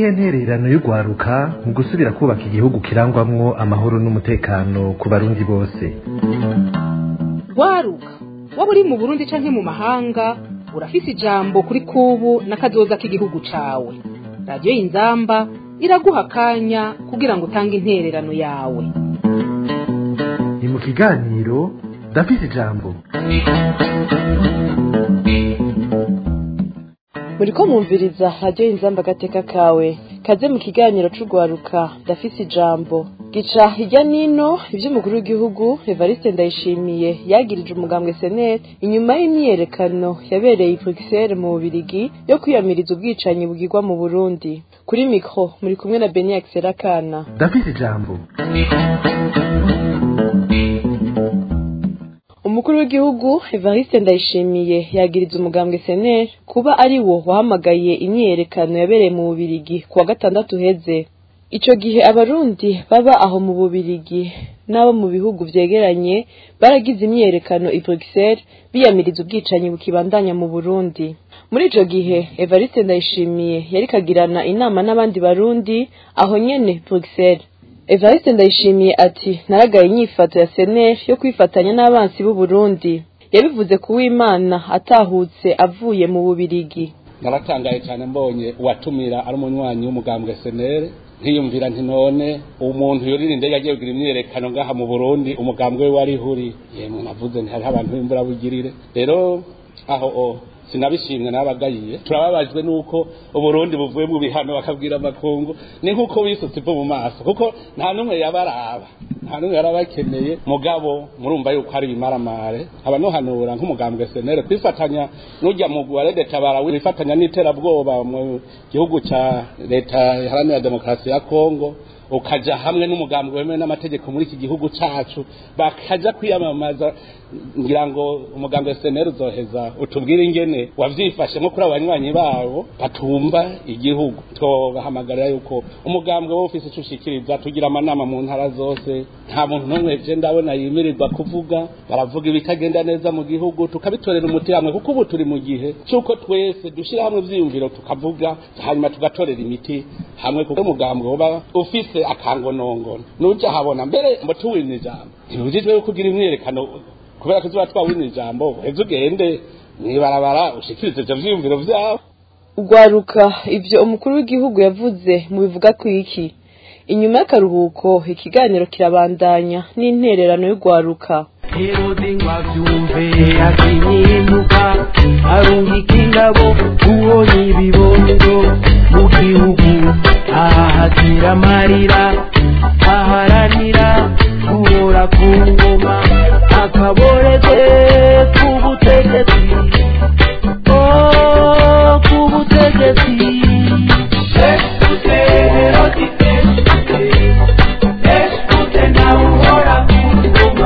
niyihe ntererano y'urwaruka mu gusubira kubaka igihugu kirangwamwo amahoro n'umutekano ku barundi bose rwaruka waba uri mu burundi canke mu mahanga urafise ijambo kuri kubu n'akazoza k'igihugu cawe radiyo y'inzamba iraguha akanya kugira ngo utange intererano yawe ni mu kiganiro ndafise ijambo muriko mwumviriza radiyo inzamba agateka kawe kaze mu kiganiro c'urwaruka ndafise ijambo gica hirya nino ivy'umukuru w'igihugu evariste ndayishimiye yagirije umugambwe senete inyuma y'imyiyerekano yabereye i bruxelles mu bubirigi yo kwiyamiriza ubwicanyi bugirwa mu burundi kuri mikro muri kumwe na beni akiserakana ndafise ijambo umukuru w'igihugu evariste ndayishimiye yagiriza umugambwe seneri kuba ari wo wahamagaye imyiyerekano yabereye mu bubirigi ku wa gatandatu uheze ico gihe abarundi baba aho mu bubirigi n'abo mu bihugu vyegeranye baragize imyiyerekano i bruxelles biyamiriza ubwicanyi bukibandanya mu burundi muri ico gihe evariste ndayishimiye yariko agirana inama n'abandi barundi aho nyene bruxelles evariste ndayishimiye ati naragaye inyifato ya seneri yo kwifatanya n'abansi b'u Burundi yabivuze ku w'imana atahutse avuye mu bubirigi naratangaye cyane mbonye uwatumira ari umunywanyi w'umugambwe senere nkiyumvira nti none umuntu yorira indege agiye kugira imyiyerekano ngaha mu burundi umugambwe we wari huri yemwe navuze nti hariho abantu b'imbura bugirire rero aho o sinabishimwe n'abagayiye turababajwe nuko uburundi buvuye mu bihano bakabwira amakungu ni nkuko wisutse ivu mu maso kuko nta n'umwe yabaraba nta n'umwe yarabakeneye mugabo murumva yuko ari ibimaramare aba nuhanura nk'umugambwe senere kwifatanya n'ujya mu wa leta tabara wifatanya n'iterabwoba mu gihugu ca leta iharanira demokarasi ya kongo ukaja hamwe n'umugambi wemewe n'amategeko muri iki gihugu cacu bakaja kwiyamamaza ngira ngo umugambi wa seneri uzoheza utubwire ingene wavyifashe nko kuri abanywanyi babo batumva igihugu twobahamagarira yuko umugambi wo ufise ico ushikiriza tugira amanama mu ntara zose nta muntu n'umwe je ndabona yimirirwa kuvuga baravuga ibitagenda neza mu gihugu tukabitorera umuti hamwe kuko ubu turi mu gihe c'uko twese dushira hamwe ivyiyumviro tukavuga hanyuma tugatorera imiti hamwe kuko umugambi woba ufise akangonongono nuja habona mbere mbo tuwina ijambo ntibujijwe yuko ugira imyerekano kubera ko tuba twawina ijambo uheze ugende mwibarabara ushikirize ivyo vyiyumviro vyawe ugwaruka ivyo umukuru w'igihugu yavuze mu bivuga ku iki inyuma y'akaruhuko ikiganiro kirabandanya n'intererano y'ugwaruka herode ngo avyumve akinyimuka arungika ingabo ubonye ibibondo mu gihugu ahahatira amarira aharanira guhora ku ngoma akaboreze k'ubutegetsi oh k'ubutegetsi Eskute Herodite, eskute nawe uhora ku ngoma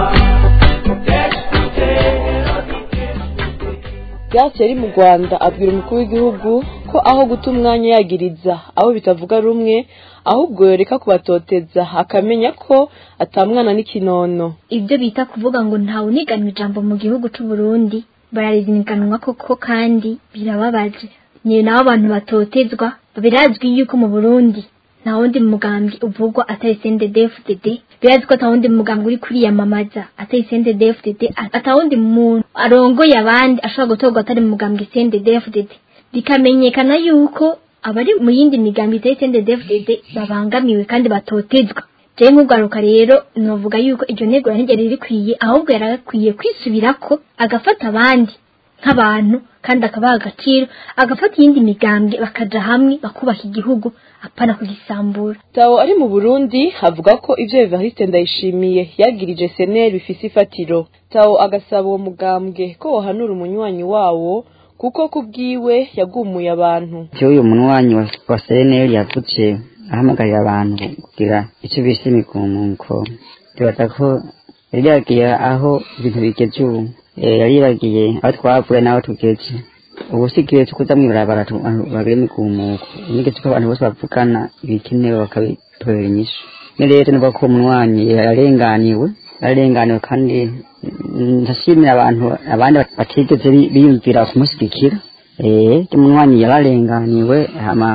Grace yari mu Rwanda abwira umukuru w'igihugu ko aho guta umwanya yagiriza abo bitavuga rumwe ahubwo yoreka kubatoteza akamenya ko atamwana n'ikinono ibyo bita kuvuga ngo ntawuniganwa ijambo mu gihugu c'u Burundi bararizinganwa koko kandi birababaje ni nabo abantu batotezwa birazwi yuko mu Burundi nta wundi mugambi uvugwa atari CNDD-FDD birazwi ko ata wundi mugambi uri kuriyamamaza atari CNDD-FDD ata wundi muntu arongoye abandi ashobora gutorwa atari mu mugambi CNDD-FDD bikamenyekana yuko abari mu yindi migambi itari CNDD-FDD babangamiwe kandi batotezwa jewe nk'ugaruka rero novuga yuko iryo ntego ntigeri rikwiye ahubwo yaragakwiye kwisubirako agafata abandi nk'abantu kandi akabaha agaciro agafata iyindi migambwe bakaja hamwe bakubaka igihugu apana kugisambura Tao ari mu Burundi avuga ko ivyo Evariste Ndayishimiye yagirije seneri bifise ifatiro Tao agasaba uwo mugambwe ko wohanura umunywanyi wawo kuko kubwiwe yagumuye abantu uyu munywanyi wa, wa CNL yavuze ahamagarira abantu kugira icyo bise imigumuko bibaza ko yari yagiye aho ibintu bigeze ubu Eh, yari yiragiye aho twavuye n'aho tugeze ubu si igihe cyo kuza mw'ibarabara tu- abantu bagira imigumuko n'igihe cy'uko abantu bose bavugana ibikenewe bakabitorera inyishu ni rero nivuga ko umunywanyi yarenganiwe yarenganiwe kandi mm, ndashimira abantu abandi batigeze bi- biyumvira kumushyigikira eh umunywanyi yararenganiwe hama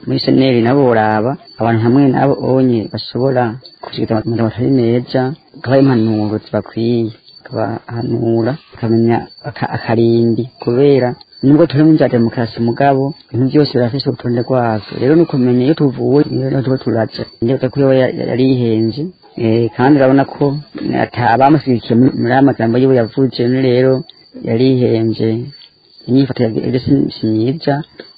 muri seneri nabo boraba abantu hamwe nabo onye bashobora kushikiriza amajambo atari meza bakabaha impanuro zibakwiye bakabahanura bakamenya aka- akarimbi kubera nubwo turi mu nzira ya demokarasi mugabo ibintu byose birafise urutonde rwavyo rero ni ukumenya iyo tuvuye iyo tuba turaja ndetse ko yoba ya- yari yihenze Eh, kandi urabona ko ata abamushyigikiye muri muri aya magambo yiwe yavuze ni rero yari yihenze inyifato ya si si myiza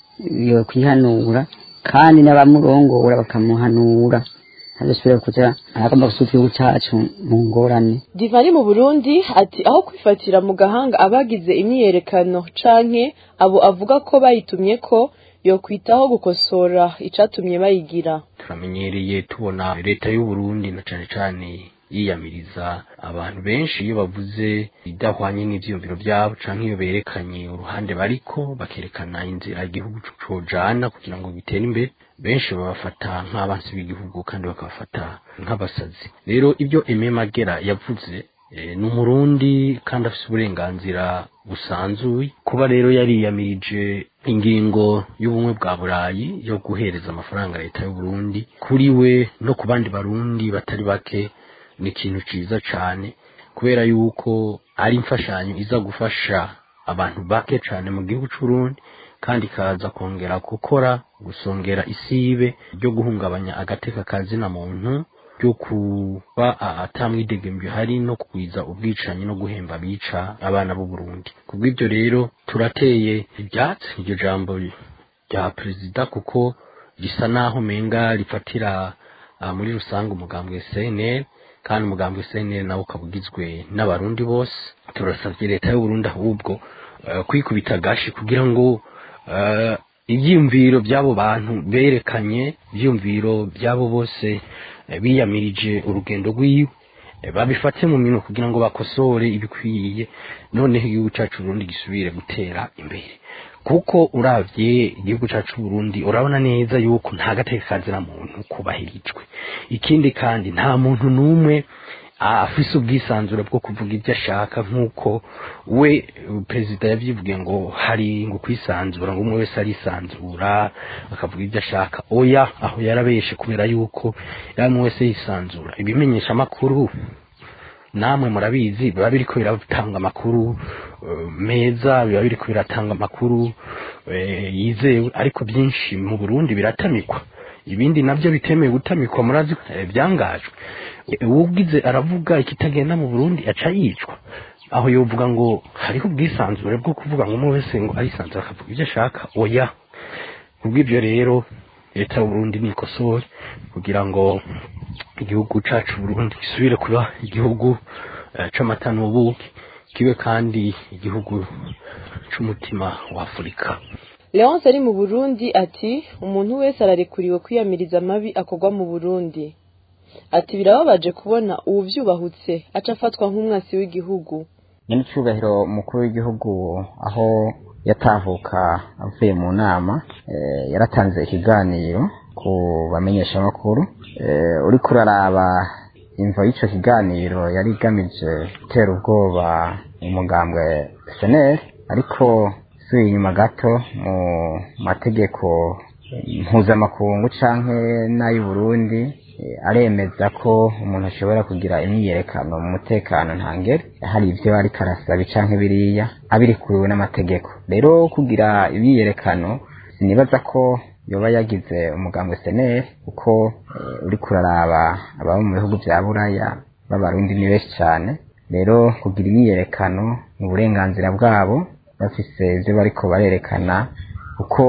yo kwihanura kandi n'abamurongora bakamuhanura ntazosubire kuja aragomba gusubiza igihugu cacu mu ngorane divari mu burundi ati aho kwifatira mu gahanga abagize imyiyerekano canke abo avuga ko bayitumye ko yokwitaho gukosora icatumye bayigira turamenyereye tubona leta y'u Burundi na cane cane yiyamiriza abantu benshi iyo bavuze idahwanye n'ivyiyumviro vyabo canke iyo berekanye uruhande bariko bakerekana inzira igihugu cojana kugira ngo gitere imbere benshi babafata nk'abansi b'igihugu kandi bakabafata nk'abasazi rero ibyo Aime Magera yavuze eh, ni umurundi kandi afise uburenganzira busanzuye kuba rero yariyamirije ingingo y'ubumwe bwa burayi yo guhereza amafaranga leta y'u Burundi kuri we no ku bandi barundi batari bake ni ikintu ciza cane kubera yuko ari imfashanyo iza gufasha abantu bake cane mu gihugu c'Uburundi kandi ikaza kongera gukora gusongera isibe ryo guhungabanya agateka ka zina muntu ryo kuba atamwidegemvyo hari no kugwiza ubwicanyi no guhemba abica abana b'u Burundi kubw'ivyo rero turateye ivyatsi iryo jambo rya perezida kuko risa naho menga rifatira ah, muri rusange umugambwe CNL kandi umugambwe CNL nawo ukaba ugizwe n'abarundi bose turasavye leta y'u Burundi ahubwo eh, kwikubita gashi kugira ngo eh, ivyiyumviro by'abo bantu berekanye ivyiyumviro by'abo bose eh, biyamirije urugendo rwiwe eh, babifate mu minwe kugira ngo bakosore ibikwiye noneho igihugu cacu Burundi gisubire gutera imbere kuko uravye igihugu cacu Burundi urabona neza yuko nta gateka kazira muntu kubahirijwe ikindi kandi nta muntu n'umwe afise ubwisanzure bwo kuvuga ibyo ashaka nk'uko we perezida yavyivuge ngo hari ngo kwisanzura ngo umwe wese arisanzura akavuga ibyo ashaka oya aho yarabeshe kubera yuko yari umwe wese yisanzura ibimenyesha amakuru namwe murabizi biba biriko biratanga amakuru eh, meza biba biriko biratanga amakuru eh, yizewe ariko byinshi mu Burundi biratamikwa ibindi navyo bitemewe gutamikwa murazi eh, byangajwe Eh, uwugize aravuga ikitagenda mu Burundi aca yicwa aho yovuga ngo hariho ubwisanzure bwo kuvuga ngo umwe wese ngo arisanzura akavuga ibyo ashaka oya kubw'ibyo rero leta y'u Burundi nikosore kugira ngo igihugu cacu Burundi gisubire kuba igihugu eh, c'amata n'ubuki kibe kandi igihugu c'umutima wa Afurika leonce ari mu burundi ati umuntu wese ararekuriwe kwiyamiriza amabi akorwa mu burundi ati birababaje kubona uwuvyubahutse aca afatwa nk'umwasi w'igihugu nyine icyubahiro umukuru w'igihugu aho yatahuka avuye mu nama eh, yaratanze ikiganiro ku bamenyeshamakuru eh, uriko uraraba imvo y'ico kiganiro yari igamije gutera ubwoba umugambwe seneri ariko subiye inyuma gato mu mategeko mpuzamakungu canke n'ay'uburundi eh, aremeza ko umuntu ashobora kugira imyiyerekano mu mutekano ntangere hari ivyo ariko arasaba canke biriya abirikuriwe n'amategeko rero kugira imyiyerekano sinibaza ko yoba yagize umugambwe seneri kuko eh, uriko uraraba ababa mu bihugu vya buraya b'abarundi ni benshi cane rero kugira imyiyerekano ni uburenganzira bwabo bafise ivyo bariko barerekana kuko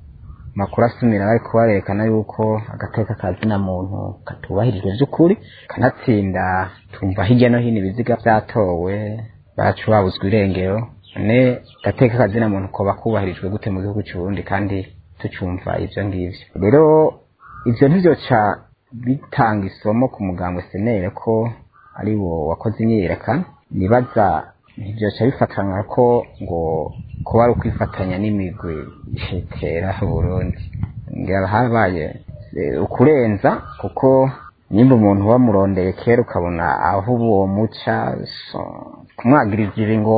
makuru asumira bariko barerekana yuko agateka ka zina muntu katubahirijwe vy'ukuri kanatsinda tumva hirya no hino ibiziga vyatowe bacu babuzwa irengero none gateka ka zina muntu koba kubahirijwe gute mu gihugu c'uburundi kandi tucumva ivyo ngivyo rero ivyo ntivyoca bitanga isomo ku mugambwe senere ko ari wo wakoze imyiyerekano nibaza ntibyoca bifatanywa ko ngo kuba ari ukwifatanya n'imigwi itera Burundi ngira habaye eh, ukurenza kuko nimba umuntu wamurondeye kera ukabona aho uwo muca so, kumwagiriza ibi ngo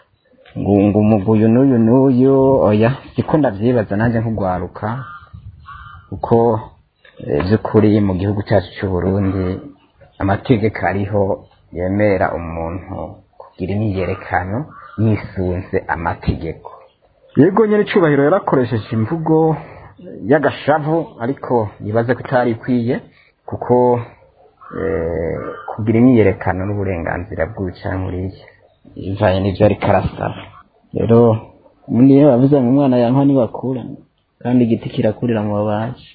ngo ngo umuguyu n'uyu n'uyu oya siko ndavyibaza nanjye nk'ugwaruka kuko eh, by'ukuri mu gihugu cyacu cy'u Burundi amategeko ariho yemera umuntu kugira imyiyerekano yisunze amategeko yego nyine icyubahiro yarakoresheje imvugo y'agashavu ariko yibaze ko itari ikwiye kuko eh, kugira imyiyerekano n'uburenganzira bw'ubucankuriye bivanye n'ibyo ariko arasaba rero ubundi iyo bavuze ngo umwana yankwa ntiwakura kandi igiti kirakurira mu babaji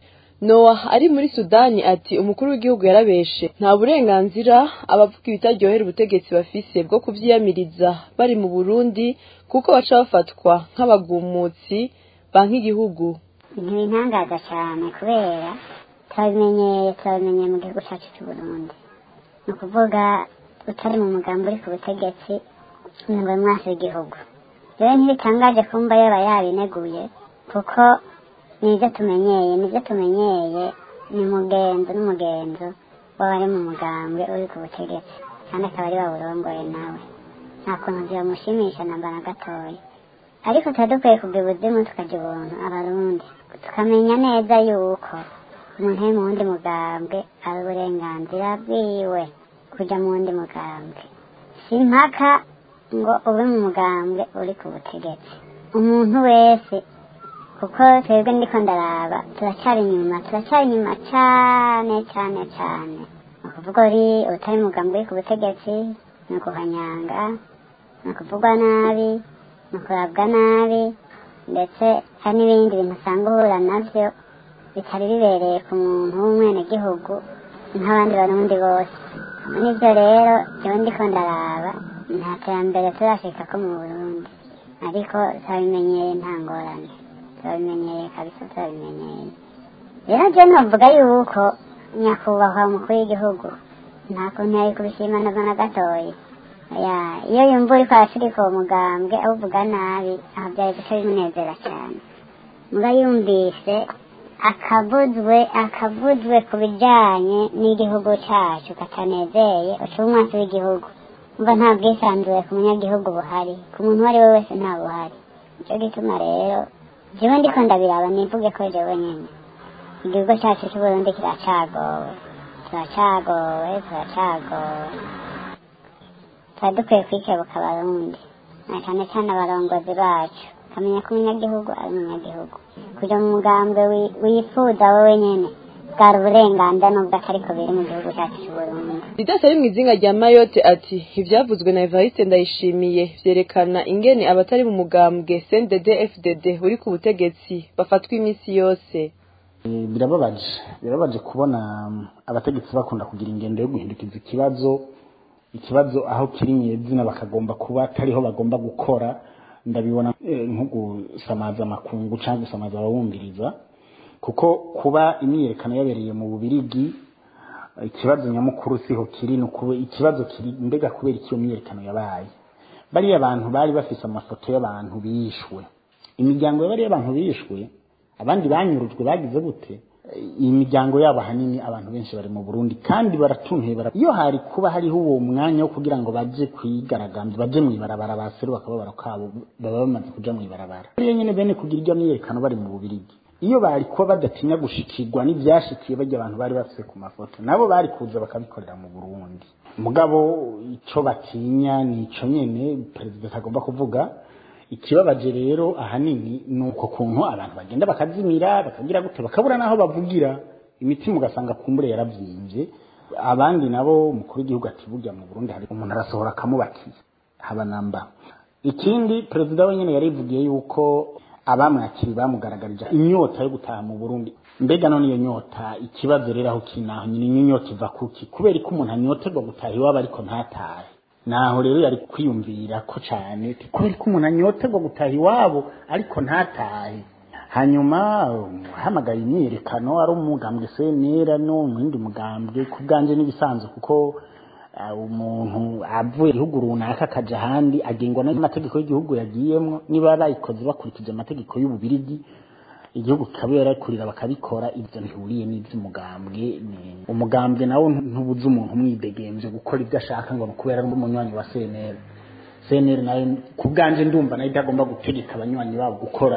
nowa ari muri sudani ati umukuru w'igihugu yarabeshe nta burenganzira abavuga ibitaryohera ubutegetsi bafise bwo kuvyiyamiriza bari mu burundi kuko baca bafatwa nk'abagumutsi banka igihugu ntibintangaza cyane kubera turabimenyeye turabimenyeye mu gihugu cyacu cy'u Burundi ni ukuvuga utari mu mugambi uri ku butegetsi ntabwo mwasi w'igihugu rero ntibitangaje kumva yaba yabineguye kuko nibyo tumenyeye nibyo tumenyeye ni mugenzo n'umugenzo w'abari mu mugambwe uri ku butegetsi kandi akaba ari bawurongoye nawe nta kuntu byamushimisha namba na gatoya ariko tuba dukwiye kugira ubuzimu tukagira ubuntu abarundi tukamenya neza yuko umuntu ari mu wundi mugambwe ari uburenganzira bwiwe kujya mu wundi mugambwe si impaka ngo ube mu mugambwe uri ku butegetsi umuntu wese kuko twebwe ndiko ndaraba turacyari inyuma turacyari inyuma cyane cyane cyane ni ukuvuga uri utari umugambi uri ku butegetsi ni ukuhanyanga ni ukuvugwa nabi ni ukurabwa nabi ndetse hari n'ibindi bintu usanga uhura nabyo bitari bibereye ku muntu w'umwenegihugu nk'abandi barundi bose n'ibyo rero jyewe ndiko ndaraba nta terambere turashika ko mu burundi ariko turabimenyeye nta ngorane turabimenyeye kabisa turabimenyeye rero je novuga yuko nyakubahwa umukuru w'igihugu nta kuntu yari kubishima navyo na gatoya ya iyo yumva uriko arashirika uwo mugambwe awuvuga nabi aho vyari guca bimunezera cane muga yumvise akavuzwe akavuzwe ku bijanye n'igihugu cacu katanezeye uca umwasi w'igihugu umva nta bwisanzure ku munyagihugu buhari ku muntu uwo ari we wese nta buhari nico gituma rero jewe ndiko ndabiraba nivuge ko jewe nyene igihugu cacu c'uburundi kiracagowe turacagowe turacagowe tuba dukwiye kwikebuka abarundi na cane cane abarongozi bacu ukamenya ko umunyagihugu ari umunyagihugu kuja mu mugambwe wi- wifuza wowe nyene bwari uburenganzira n'ubwo atariko biri mu gihugu cacu c'uburundi ridasi ari mu izinga rya mayotte ati ivyavuzwe na evariste ndayishimiye vyerekana ingene abatari mu mugambwe cndd fdd uri ku butegetsi bafatwa iminsi yose Eh, birababaje birababaje kubona mm, abategetsi bakunda kugira ingendo yo guhindukiza ikibazo ikibazo aho kiri nyezina bakagomba kuba atariho bagomba gukora ndabibona eh, nko gusamaza amakungu cyangwa gusamaza abawumviriza kuko kuba imyiyerekano yabereye mu bubirigi eh, ikibazo nyamukuru siho kiri ni ukube ikibazo kiri mbega kubera iki iyo myiyerekano yabaye bariya abantu bari bafise amafoto y'abantu bishwe imiryango y'abariya abantu bishwe abandi banyurujwe bagize gute iyi miryango yabo ahanini abantu benshi bari mu Burundi kandi baratuntuye bara iyo hari kuba hariho uwo mwanya wo kugira ngo baje kwigaragambya baje mu ibarabara baseru bakababara kabo baba bamaze kuja mu ibarabara iyo nyene bene kugira iryo myiyerekano bari mu bubirigi iyo bari kuba badatinya gushikirwa n'ivyashikiye bajya abantu bari bafise ku mafoto nabo bari kuza bakabikorera mu Burundi mugabo ico batinya ni ico nyene perezida atagomba kuvuga ikibabaje rero ahanini ni uko kuntu abantu bagenda bakazimira bakagira gute bakabura n'aho bavugira imitima ugasanga kumbure yaravyimbye abandi nabo umukuru w'igihugu ati burya mu burundi hari umuntu arasohora akamubakiza haba namba ikindi perezida wenyine yarivugiye yuko abamwakiri bamugaragarije inyota yo gutaha mu burundi mbega none iyo nyota ikibazo rero aho kiri naho nyine iyo nyota iva kuki kubera ko umuntu anyoterwa gutaha iwabo ariko ntatahe naho rero yari kwiyumvira ko cyane ati kubera ko umuntu anyoterwa gutaha iwabo ariko ntatahe hanyuma hamagaye imyiyerekano ari umugambwe senera no mu yindi mugambwe ku bwanje n'ibisanzwe kuko uh, umuntu avuye igihugu runaka akaja ahandi agengwa n'amategeko y'igihugu yagiyemwo niba bayikoze bakurikije amategeko y'ububirigi igihugu kikaba yarakurira bakabikora ibyo ntihuriye n'iby'umugambwe ni- umugambwe nawo ntubuza umuntu umwidegemvye gukora ibyo ashaka ngo ni ukubera ari umunywanyi wa CNL CNL nayo ku bwanje ndumva nayo itagomba gutegeka abanywanyi babo gukora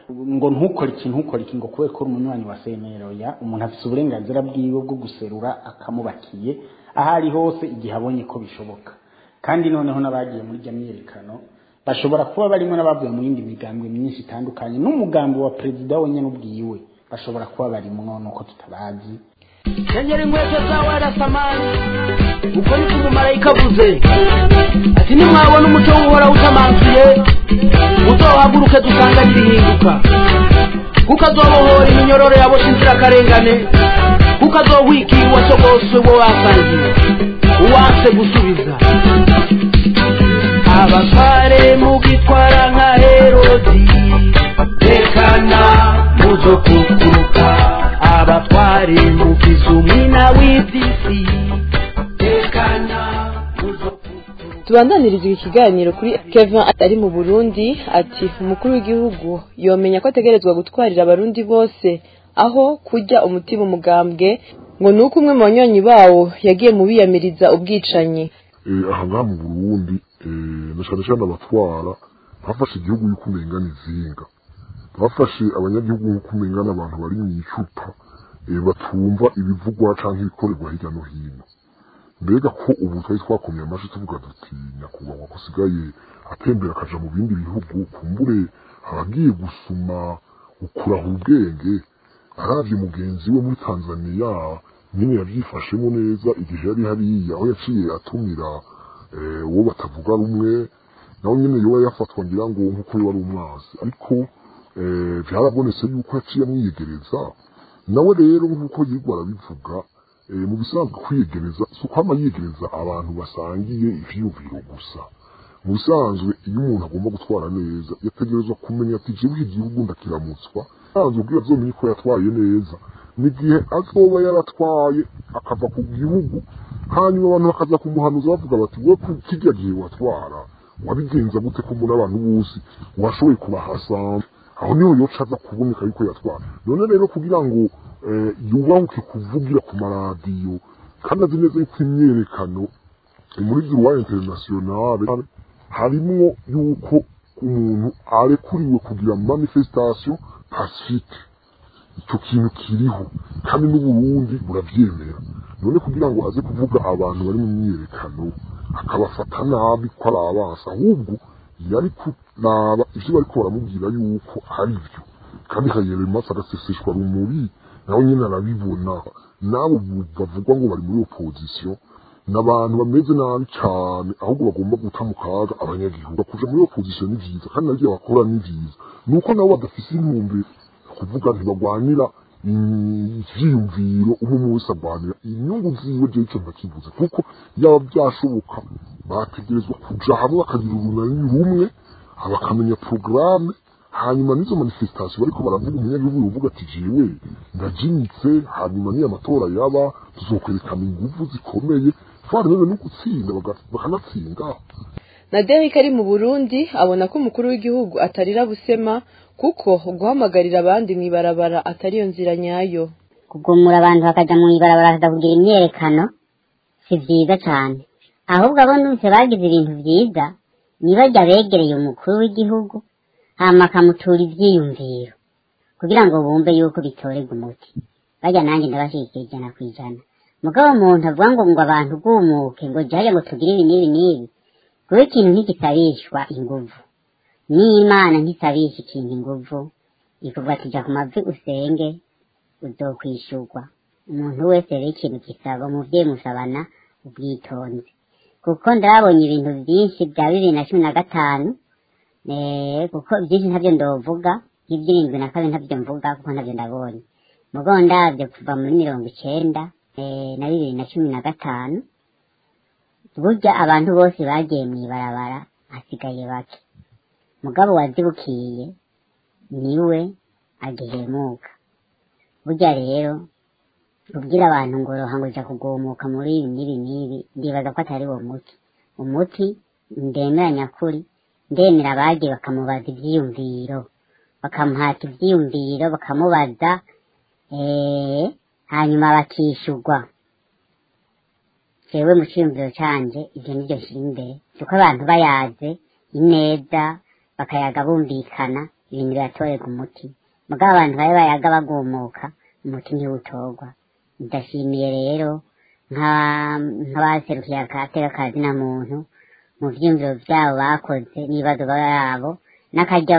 ngo ntukore iki ntukore iki ngo kubera ko uri umunywanyi wa senero ya umuntu afite uburenganzira bwiwe bwo guserura akamubakiye aho ari hose igihe abonye ko bishoboka kandi noneho n'abagiye muri jya myerekano bashobora kuba barimo n'abavuye mu yindi migambwe myinshi itandukanye n'umugambi wa perezida wenyine ubwiwe bashobora kuba barimo nuko tutabazi kenyera inkweto zawe arasamani uko niko umumarayika avuze ati nimwabona umuco w'uhoraho utamanzuye uzohaguruke dusanganye ibihinduka kuko azobohora iminyororo yaboshe inzirakarengane kuko azohwikira uwasogoswe wo wasangiye uwanse gusubiza abatware mugitwara nka herodi rekana muzo kukuruka abatware mugize umwina w'iby'isi rekana muzo tubandaniriza iki kiganiro kuri kevin ari mu burundi ati umukuru w'igihugu yomenya ko ategerezwa gutwarira abarundi bose aho kujya umutima umugambwe ngo ni uko umwe mu banywanyi bawo yagiye mu biyamiriza ubwicanyi aha ngaha mu burundi na cyane cyane abatwara bafashe igihugu yuko umengana izinga bafashe abanyagihugu nk'uko umengana abantu bari mu icupa batumva ibivugwa cyangwa ibikorerwa hirya no hino mbega ko ubu twari twakomye amashyi tuvuga duti nyakubahwa ko asigaye atembera akaja mu bindi bihugu kumbure abagiye gusuma ukurahura ubwenge arabye mugenzi we muri tanzaniya nyine yabyifashemo neza igihe yari hariya aho yaciye atumira uwo batavuga rumwe nawe nyine yoba yafatwa ngira ngo nk'uko wari umwazi ariko byarabonetse yuko yaciye amwiyegereza nawe rero nk'uko yirwa arabivuga mu bisanzwe kwiyegereza si ukwama yiyegereza abantu basangiye ivyiyumviro gusa mu bisanzwe iyo umuntu agomba gutwara neza yategerezwa kumenya ati jewe iki gihugu ndakiramutswa sanzwe ubwira azomenye ko yatwaye neza n'igihe azoba yaratwaye akava ku gihugu hanyuma abantu bakaza kumuhanuza bavuga bati we kirya gihe watwara wabigenza gute ko muri abantu bose washoboye kubahasanga aho niho yoca aza kuboneka yuko yatwara none rero kugira ngo yubahuke kuvugira ku maradiyo kandi azi neza yuko imyerekano muri zuwa internationale harimwo yuko umuntu arekuriwe kugira manifestation pacifique icyo kintu kiriho kandi n'uburundi burabyemera none kugira ngo aze kuvuga abantu bari mu myerekano akabafata nabi ko ari abansi ahubwo yari kuraba ivyo bariko baramubwira yuko ari byo kandi kayere maso agaseseshwa rumuri nawe nyine arabibona nabo bavugwa ngo bari muri opposition n'abantu bameze nabi cyane ahubwo bagomba guta mu kaga abanyagihugu kuja muri opposition ni vyiza kandi navyo bakora ni vyiza nuko nabo badafise intumbero kuvuga ntibagwanira ivyiyumviro umwe wese agwanira inyungu ziwe je ico ntakivuze kuko yaba byashoboka bategerezwa kuja hamwe bakagira urunani rumwe bakamenya porogaramu hanyuma n'izo manifestation bariko baravuga umunyagihugu yovuga ati jewe ndajinyitse hanyuma niyo amatora yaba tuzokwerekana inguvu zikomeye twaremewe no gutsinda bakanatsinda na Derek ari mu Burundi abona ko umukuru w'igihugu atarira busema kuko guhamagarira abandi mu ibarabara atariyo nzira nyayo kugumura abantu bakaja mu ibarabara bakaza kugira imyerekano si vyiza cane ahubwo abo numvise bagize ibintu vyiza nibajya begereye umukuru w'igihugu hama akamutura ivyiyumviro kugira ngo bumve yuko bitorerwa umuti bajya nanjye ndabashyigikiye ijana ku ijana mugabo umuntu avuga ngo ngo abantu gumuke ngo jyaje ngo tugire ibi n'ibi n'ibi kuba ikintu ntigisabishwa inguvu n'imana ntisabisha ikintu inguvu ikuvuga ati jya ku mavi usenge uzokwishurwa umuntu wese rero ikintu gisaba umuvyeyi musabana ubwitonzi kuko ndabonye ibintu byinshi bya bibiri na cumi na gatanu kuko byinshi ntabyo ndovuga nk'iby'irindwi na kabiri ntabyo mvuga kuko ntabyo ndabonye mugo ndabyo kuva muri mirongo icenda na bibiri na cumi na gatanu burya abantu bose bagiye mu ibarabara hasigaye bake mugabo wazibukiye niwe agihemuka burya rero kubwira abantu ngo roha ngo uja kugumuka muri ibi n'ibi n'ibi ndibaza ko atari uwo muti umuti ndemera nyakuri ndemera abagiye bakamubaza ivyiyumviro bakamuhata ivyiyumviro bakamubaza hanyuma bakishurwa jewe mu ciyumviro canje ivyo nivyo nshira imbere kuko abantu bayaze ineza bakayaga bumvikana ibintu biratorerwa umuti mugabo abantu bari bayaga bagumuka umuti ntiwutorwa ndashimiye rero nk'abaserukiye akateka kazina muntu mu vyiyumviro vyabo bakoze n'ibibazo byabo n'akaryo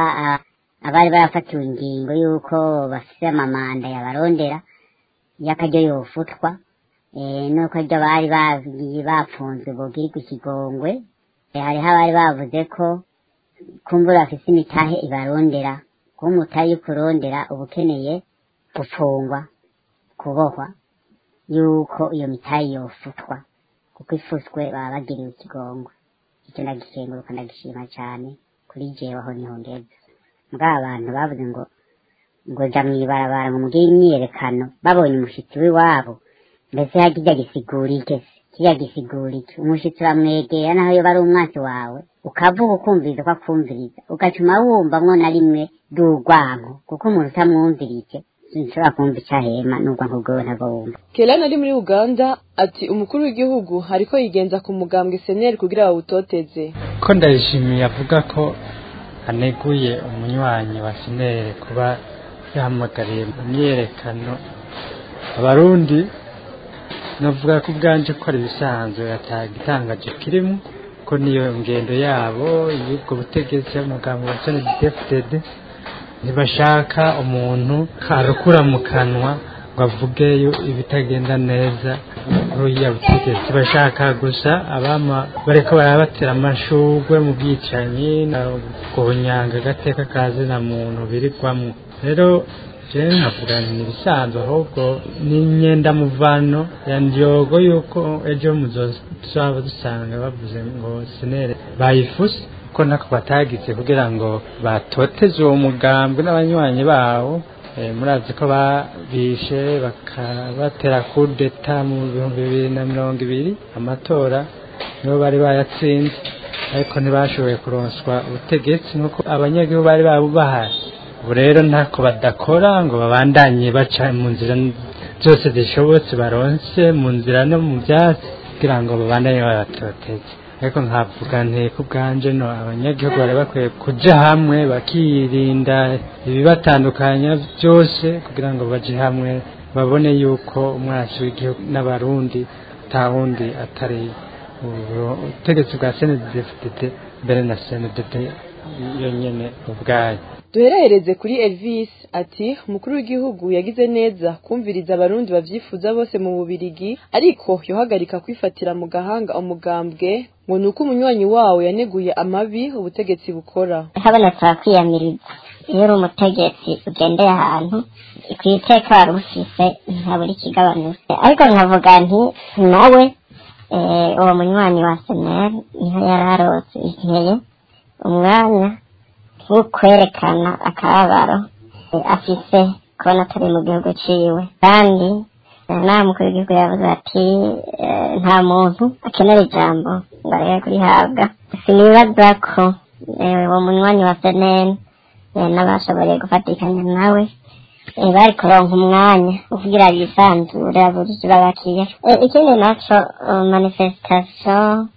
abari barafatiwe ingingo y'uko bafise amamanda yabarondera y'akaryo yofutwa nuko ryo bari bagiye bapfunzwe bogirirwa ikigongwe hariho abari bavuze ko kumbura bafise imitahe ibarondera kuba umutahe y'ukurondera uba ukeneye gufungwa kubohwa yuko iyo mitahe yofutwa kuko ifuswe baba bagiriwe ikigongwe icyo ndagikenguruka ndagishima cyane kuri jewe aho niho ngeze mbwa abantu bavuze ngo ngo ja mw'ibarabara ngo mugire imyiyerekano babonye umushitsi w'iwabo mbese hakirya gisigura iki se kirya gisigura iki umushitsi uramwegera naho yoba ari umwasi wawe ukavuga ukumviriza ko akumviriza ugacuma wumvamwo na rimwe d'urwanko kuko umuntu utamwumvirije sinshobora kumva icyo ahema n'urwanko bwewe ntabwo wumva kelani ari muri uganda ati umukuru w'igihugu ariko yigenza ku mugambwe seneri kugira bawutoteze ko ndayishimiye avuga ko aneguye umunywanyi wa seneri kuba yahamagariye mu myerekano abarundi navuga ko ubwanje ko ari ibisanzwe atagitangaje kirimo ko niyo ngendo yabo y'ubwo butegetsi y'umugambi wa snddfdd ntibashaka umuntu arukura mu kanwa ngo avuge ibitagenda neza uriya butegetsi bashaka gusa abama bariko barabatera amashurwe mu bwicanyi no guhunyanga agateka kazina muntu birirwamo rero jewe nkavuga ni ibisanzwe ahubwo ni imyenda muvano ya ndyogo yuko ejo muzaba dusanga bavuze ngo senere bayifuse ko nako batagize kugira ngo batoteze uwo mugambwe n'abanywanyi bawo murazi ko babishe bakabatera kudeta mu bihumbi bibiri na mirongo ibiri amatora nibo bari bayatsinze ariko ntibashoboye kuronswa ubutegetsi nuko abanyagihugu bari babubahaye ubu rero ntako badakora ngo babandanye baca mu nzira zose zishobotse baronse mu nzira no mu byatsi kugira ngo babandanye babatoteze ariko nkavuga nteko ubwanje no abanyagihugu bari bakwiye kuja hamwe bakirinda ibibatandukanya byose kugira ngo baje hamwe babone yuko umwasi w'igihugu n'abarundi nta wundi atari ubutegetsi bwa snddfdd mbere na sndd yonyene ubwayo duherehereze kuri elvis ati umukuru w'igihugu yagize neza kumviriza abarundi bavyifuza bose mu bubirigi ariko yohagarika kwifatira mu gahanga umugambwe ngo ni uko umunywanyi wawo yaneguye amabi ubutegetsi bukora habonetse abakwiyamiriza iyo uri umutegetsi ugendeye ahantu ku iteka wari ufise ntabura ikigabanutse ariko nkavuga nti nawe uwo munywanyi wa seneri niho yari arose inteye umwanya wo kwerekana akababaro afise kubona atari mu gihugu ciwe kandi nta mukuru w'igihugu yavuze ati nta muntu akenera ijambo ngo arebe kurihabwa sinibaza ko uwo munywanyi wa seneri n'abashoboye gufatikanya nawe bari kuronka umwanya kugira yisanzure abura ikibabakiye ikindi naco manifestation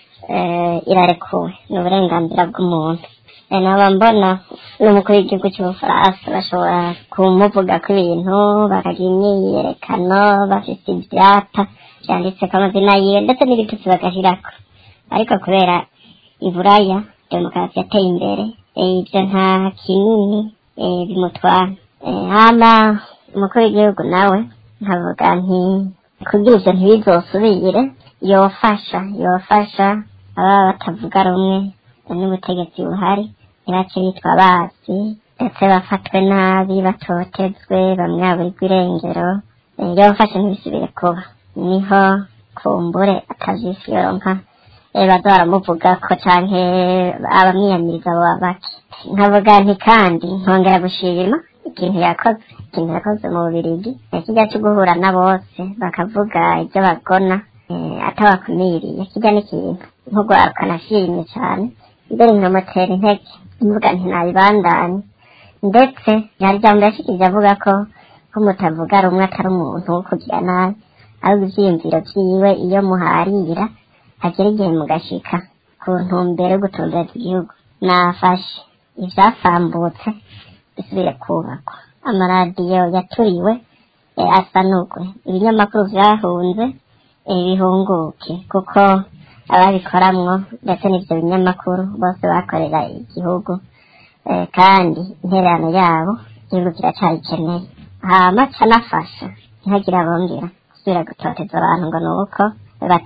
irarekuwe ni uburenganzira bw'umuntu naba mbona n'umukuru w'igihugu cy'ubufaransa bashobora kumuvuga ko ibintu bakagira imyiyerekano bafite ibyapa byanditseko amazina yiwe ndetse n'ibitutsi bagashirako ariko kubera iburaya demokarasi yateye imbere ibyo nta kinini bimutwara hama umukuru w'igihugu nawe nkavuga nti kugira ibyo ntibizosubire yofasha yofasha ababa batavuga rumwe n'ubutegetsi buhari ntibace bitwa bazi ndetse bafatwe nabi batotezwe bamwe baburirwa irengero yofashe ntibisubire kuba niho kumbure atavisi yoronka baza baramuvuga ko canke abamwiyamiriza abo bake nkavuga nti kandi nkongera gushima ikintu yakoze ikintu yakoze mu bubirigi kijya cyo guhura na bose bakavuga ibyo bagona atabakumiriye kijya n'ikintu nk'urwaruka nashimye cyane mbere nkamutera intege mvuga nti nabibandanye ndetse yari jambo yashikije avuga ko ko mutavuga rumwe atari umuntu wo kugira nabi ahubwo ivyiyumviro vyiwe iyo muharira hagera igihe mugashika ku ntumbero yo gutumbereza igihugu nafashe ivyasambutse bisubire kubakwa amaradiyo yaturiwe eh, asanurwe ibinyamakuru vyahunze eh, bihunguke kuko ababikoramwo ndetse n'ivyo binyamakuru bose bakorera igihugu eh, kandi intererano yabo igihugu kiracayikeneye hama canafasha ntihagire abongera gusubira gutoteza abantu ngo ni uko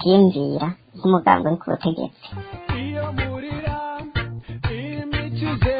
batiyumvira nk'umugambi uri ku butegetsi imikize